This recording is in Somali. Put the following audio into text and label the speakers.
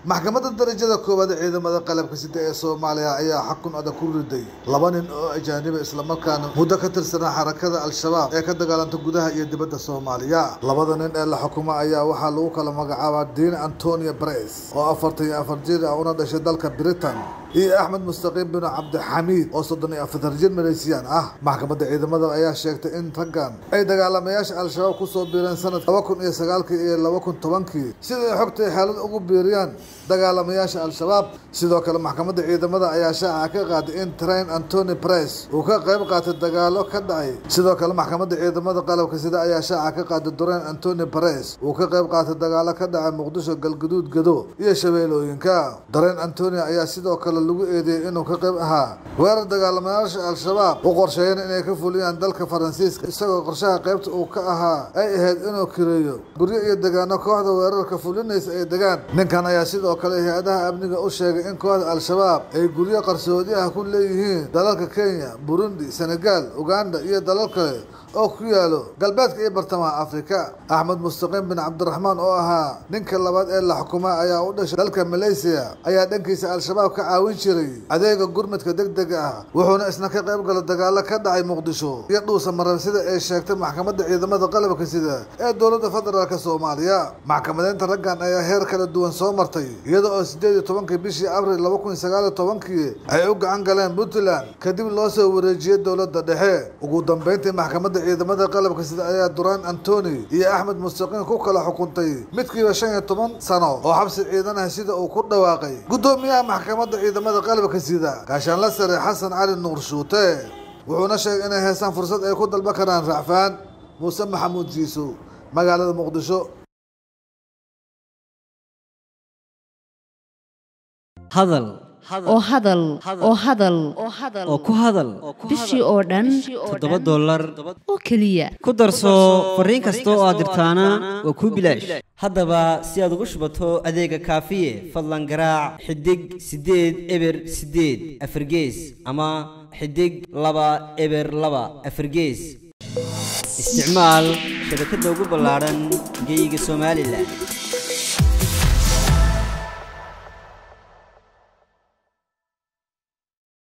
Speaker 1: maxkamadda darajada koowaad ee ciidamada qalabka sida ee soomaaliya ayaa xakun adag ku riday laba nin oo ajaaniba islamarkaana muddo ka tirsanaa xarakada al-shabaab ee ka dagaalanta gudaha iyo dibadda soomaaliya labada nin ee la xukumo ayaa waxaa lagu kala magacaabaa diin antonio bres oo afartan iyo afar jir ah una dhashay dalka britain iyo axmed mustaqiim bin cabdixamiid oo soddon iyo afartan jir maleysiyaan ah maxkamadda ciidamada ayaa sheegtay in raggan ay dagaalamayaasha al-shabaab kusoo biireen sanad laba kun iyo sagaalkii iyo laba kun tobankii sida ay xogtay xaalad ugu biiriyaan dagaalamayaasha al-shabaab sidoo kale maxkamadda ciidamada ayaa shaaca ka qaaday in train antony press uu ka qayb qaatay dagaalo ka dhacay sidoo kale maxkamadda ciidamada qalabka sida ayaa shaaca ka qaaday durain antony press uu ka qayb qaatay dagaalo ka dhacay muqdisho galgaduud gado iyo shabeelooyinka darain antony ayaa sidoo kale lagu eedeeyey inuu ka qayb ahaa weerar dagaalamayaasha al-shabaab u qorsheeyeen inay ka fuliyaan dalka faransiiska isagoo qorshaha qaybta uu ka ahaa ay ahayd inuu kireeyo guryo iyo degaano kooxda weerarka fulinaysa ay degaan ninkan ayaa sidoo kale hay-adaha amniga u sheegay in kooxda al-shabaab ay guryo qarsoodi ah ku leeyihiin dalalka kenya burundi senegal uganda iyo dalal kale oo ku yaalo galbeedka iyo bartamaha afrika axmed mustaqiim bin cabdiraxmaan oo ahaa ninka labaad ee la xukumay ayaa u dhashay dalka malaysiya ayaa dhankiisa al-shabaab ka caawin jiray adeega gurmadka deg dega ah wuxuuna isna ka qayb gala dagaalo ka dhacay muqdisho iyo dhuusa maran sida ay sheegtay maxkamadda ciidamada qalabka sida ee dowladda federaalk soomaaliya maxkamadeynta raggan ayaa heer kala duwan soo martay iyada oo sideed iyo tobankii bishii abril laba kun sagaal iyo tobankii ay u gacan galeen puntland kadib loo soo wareejiyey dowladda dhexe ugu dambeyntii maxkamadda ciidamada qalabka sida ayaa duraan antony iyo axmed mustaqiim ku kala xukuntay midkiiba shan iyo toban sano oo xabsi ciidan ah sida uu ku dhawaaqay guddoomiyaha maxkamadda ciidamada qalabka sida gaashaanla sare xasan cali nuur shuute wuxuuna sheegay inay haystaan fursad ay ku dalba karaan racfaan muuse maxamuud jiisow magaalada muqdisho
Speaker 2: hadal
Speaker 3: oo hadal oo hadal
Speaker 2: oo ku hadal
Speaker 3: bishii oo dhan
Speaker 2: toddoba dollar
Speaker 3: oo keliya
Speaker 2: ku darso fariin kasta oo aad dirtaana waa kuu bilaash haddaba si aad ugu shubato adeega kaafiye fadlan garaac xidig siddeed eber siddeed afargees ama xidig laba eber laba afargees isticmaal shabakadda ugu ballaadhan geyga somalilan